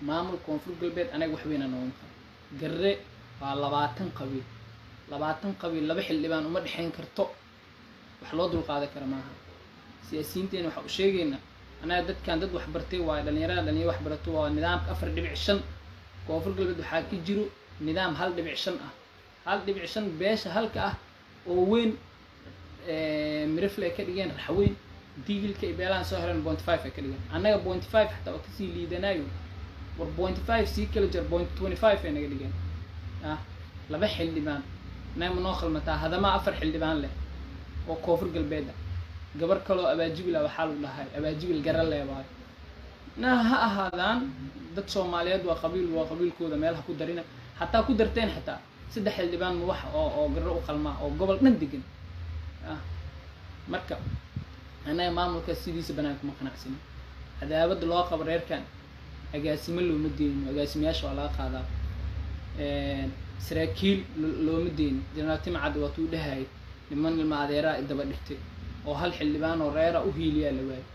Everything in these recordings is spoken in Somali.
maamul koonfur galbeed anaga wax weyna nooma qabo garre waa labaatan qabiil labaatan qabiil laba xildhibaan uma dhexayn karto wax loo dulqaadan kara maaha siyaasiyiinteena waxaa u sheegaynaa anaga dadkan dad waxbartay waayo dhalinyarada dhalinyaro waxbarato waa nidaamka afar dhibic shan koonfur galbeed waxaa ka jiro nidaam hal dhibic shan ah hal dhibic shan beesha halka ah oo weyn mirafle ay ka dhigeen raxweyn diigilka iyo beelahan soo heleen point five ay ka dhigeen annaga point five xataa waa kasii liidanaayo war point five sii kala jir point twenty five ay naga dhigeen ah laba xildhibaan annaga ma noo khalmataa hadamaa afar xildhibaan leh oo koonfur galbeeda gabar kaloo abaajibil ah waxaa lagu dhahay abaajibil gara leebaayo na ha ahaadaan dad soomaaliyeed waa qabiil waa qabiilkooda meel ha ku darina hataa ku darteen xataa saddex xildhibaan ma wax oo oo garro u qalmaa oo gobol dhan degan ah marka annaga maamulka sidiisa banaanka ma qanacsanin cadaabadda loo qabo reerkan agaasimo looma deynin agaasimayaasha waa laga qaadaa saraakiil looma deynin jenaraal timcad waatuu dhahayay niman ilma adeeraa i daba dhigtay oo hal xildhibaan oo reera u hiiliyaa la waayay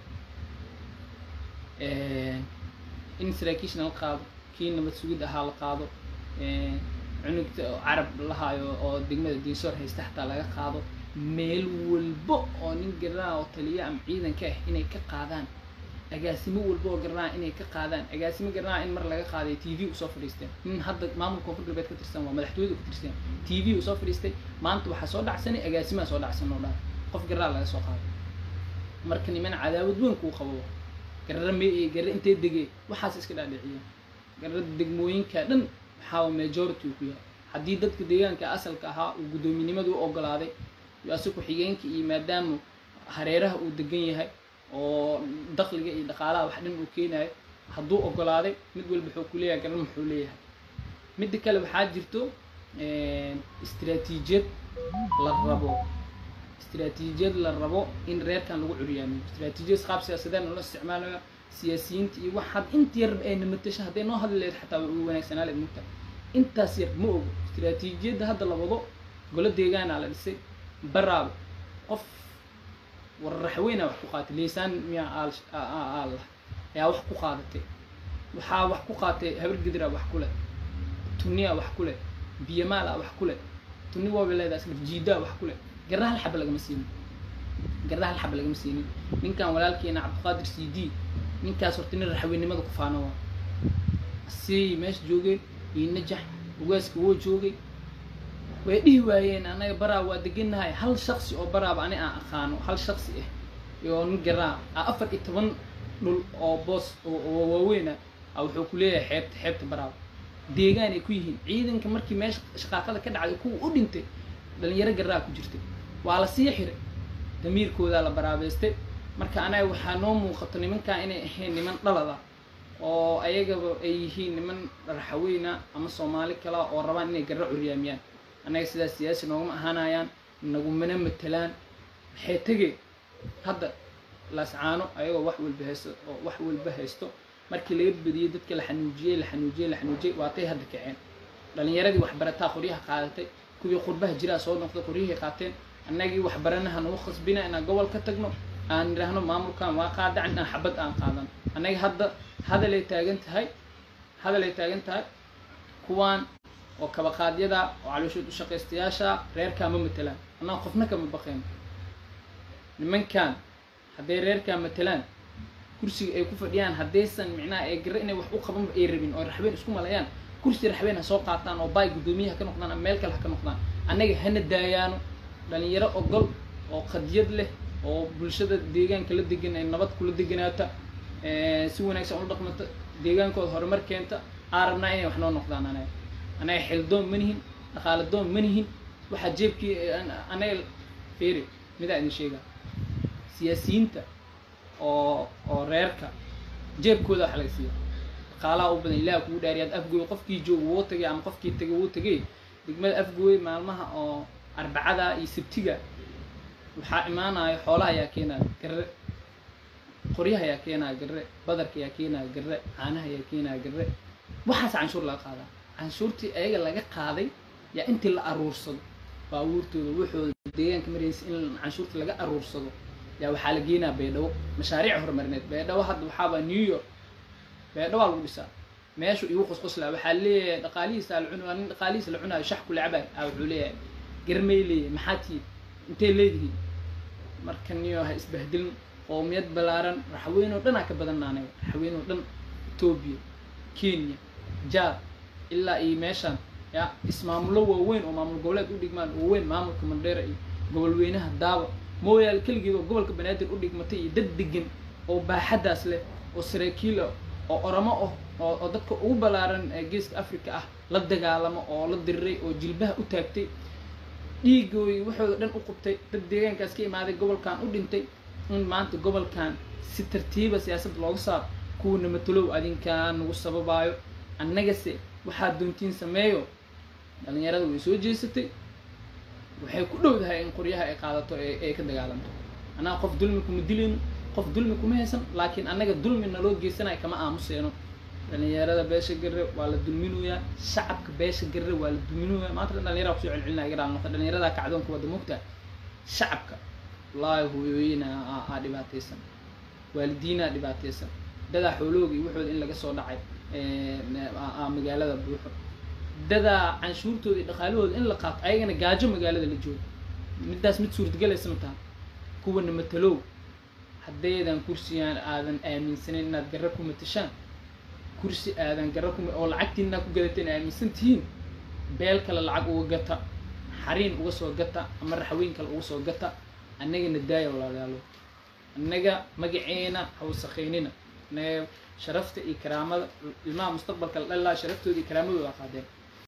in saraakiishna la qaado kii nabad sugid ahaa la qaado cunugta carab lahaayo oo degmada diinsoor haysta xataa laga qaado meel walbo oo nin garaa oo taliya ama ciidanka ah inay ka qaadaan agaasimo walba oo garnaa inay ka qaadaan agaasimo garnaa in mar laga qaaday t v usoo fadhiisteen nin hadda maamulka koonfur galbeed ka tirsan waa madaxtooyada ka tirsan t v usoo fadhiistay maanta waxaa soo dhacsanay agaasimaa soo dhacsan oo dhan qof garraa laga soo qaaday marka niman cadaawad weyn kuu qabo garra me garra intee degee waxaas iska dhaadhiciya garra degmooyinka dhan waxaa majority ku yahay haddii dadka deegaanka asalka ahaa uu guddoominimadu u ogolaaday ase ku-xigeenka iyo maadaama hareeraha uu degan yahay oo dakliga iyo dhaqaalaha wax dhan uu keenayo hadduu ogolaaday mid walba wuxuu ku leeyahay garan muxuu leeyahay midda kale waxaa jirto istraatiijiyad la rabo istraatiijiyad la rabo in reerkan lagu curyaamiyo istraatiijiyad qaab siyaasadeed loo isticmaalayo siyaasiyiinta iyo wax had inta yar ay namatasho hadday noo hadli lahayd xataa way ugu wanaagsanaa lahayd mugta intaas yar ma ogo istraatiijiyadda hadda la wado golo deegaanaa la dhisay baraaba qof warraxweyna wax ku qaatay liisaan miyaa aal ayaa wax ku qaadatay waxaa wax ku qaatay habar gidira wax ku leh tuniya wax ku leh biyamaala wax ku leh tuni waaba leedahay isla jiidaa wax ku leh garra hal xaba lagama siinin garra hal xaba lagama siinin ninkan walaalkeena cabdiqaadir c d ninkaas horta nin raxweynimada ku faano waa si meesha joogeen iyo najax ugaaska woo joogay way dhihi waayeen anaga baraa waa degannahay hal shaksi oo baraaba ani aan aqaano hal shaksi ah iyo nin garaa a afar iyo toban dhul oo boos oo waaweyna a wuxuu ku leeyahay xeebta xeebta baraaba deegaan ay ku yihiin ciidanka markii meesha shaqaaqada ka dhacday kuwa u dhintay dhalinyaro garaa ku jirtay waa la sii xiray damiirkoodaa la baraabeystay marka anaga waxaa noo muuqato nimankan inay ahayn niman dhalada oo ayagaba ay yihiin niman raxaweyna ama soomaali kala oo rabaan inay garra curyaamiyaan annaga sidaas siyaasi noogama ahaanayaan nagumana matelaan waxay tegeen hadda laascaano ayagoo wax walba haysto oo wax walba haysto markii laga badiyey dadka la xanuujiyey la xanuujiyey la xanuujiyey waatay hadda kaceen dhalinyaradii waxbarataa qoryaha qaadatay kuwii qurbaha jiraa soo noqday qoryahay qaateen annagii waxbaranaha nagu khasbina inaan gobol ka tagno aan idhaahno maamulkan waa qaadacan inaan xabad aan qaadan annaga hadda hadalay taagan tahay hadalay taagan tahay kuwaan oo kabaqaadyada oo calooshood u shaqaystayaasha reerkaa ma matelaan annaga qofna kama baqeen nimankan hadday reerkaa matelaan kursiga ay ku fadhiyaan haddaysan micnaha ay garre inay wax u qabanba ay rabin oo raxbeen isku malayaan kursi raxbeen ha soo qaataan oo baay guddoomiye ha ka noqdaan ama meel kale ha ka noqdaan annaga hana daayaano dhalinyaro ogol oo qadiyad leh oo bulshada deegaanka la degan ay nabad kula deganaata si wanaagsan ula dhaqmata deegaankooda horumar keenta aan rabnaa inay wax noo noqdaan anaga anaga xildoon ma nihin dhaqaale doon ma nihin waxaa jeebkii anaga feeri midaa idin sheegaa siyaasiyiinta oo oo reerka jeebkooda waxa laga siiya dhaqaalaha u badan ilaah kugu dhaariyaad afgooy qofkii jooga wuu tagay ama qofkii tagay wuu tagay degmada afgooy maalmaha oo arbacada iyo sabtiga waxaa imaanaya xoolaha ayaa keenaya garre qoryaha ayaa keenaya garre badarka ayaa keenaya garre caanaha ayaa keenaya garre waxaas canshuur laga qaadaa canshuurtii ayaga laga qaaday yaa intii la aruursado baabuurtooda waxooda deegaanka maraysa in canshuurta laga aruursado yaa waxaa la geenaa baydhabo mashaariic horumarineed baydhabo hadda waxaaba new york baydhabo aa lagu dhisaa meeshu igu qusquslaa waxaa leeyahay dhaqaalihiisa la cunaa nin dhaqaalihiisa la cunaayo shax kula cabay a wuxuu leeyahay garmay leeyahay maxaa tihiin intay leedihiin marka niyo ha isbahdilin qoomiyad ballaaran raxweyn oo dhan aa ka badanna anaga raxweyn oo dhan etoobiya kenya jaad ilaa iyo meeshaan ya ismaamulo waaweyn oo maamul goboleed u dhigmaan waaweyn maamulka mandheera iyo gobolweynaha daaba mooyaal keligeed oo gobolka banaadir u dhigmatay iyo dad degan oo baaxaddaas leh oo saraakiil ah oo oramo ah oo oo dadka ugu ballaaran ee geeska africa ah la dagaalamo oo la diriray oo jilbaha u taagtay dhiigooyi waxooda dhan u qubtay dad deegaankaas ka imaaday gobolkan u dhintay in maanta gobolkan si tartiiba siyaasadda looga saaro kuwana matalow adinkaan nagu sababaayo annagase waxaad doontiin sameeyo dhalinyarada way soo jeesatay waxay ku dhowdahay in qoryaha ay qaadato ee ay ka dagaalanto annaga qof dulmi kuma dilayno qof dulmi kuma haysan laakiin annaga dulmi naloo geysanayo kama aamuseeno dhalinyarada beesha garre waa la dulminayaa shacabka beesha garre waa la dulminayaa maanta dhan dhalinyara kusoo celcelinaya iga dhaalnoqda dhalinyarada kacdoonka wadda mogtaa shacabka wallaahi hooyooyina aa dhibaataysan waalidiinaa dhibaataysan dadaa xoolooga iyo waxooda in laga soo dhacay aa magaalada buuxo dadaa canshuurtooda iyo dhaqaalahooda in la qaato ayagana gaajo magaalada la joogo middaas mid suurtagelaysa ma taha kuwana matalow haddaydan kursigaan aadan aaminsanin inaad garra ku matashaan kursi aadan garra ku oo lacagtiinaa ku gadateen aaminsan tihiin beel kale lacag uga gata xariin uga soo gata ama raxweyn kale uga soo gata annagana daaya walaalayaalo annaga magaceena hawsakhaynina annaga sharafta iyo karaamada ilmaha mustaqbalka la dhalilaa sharaftooda iyo karaamadooda qaadeen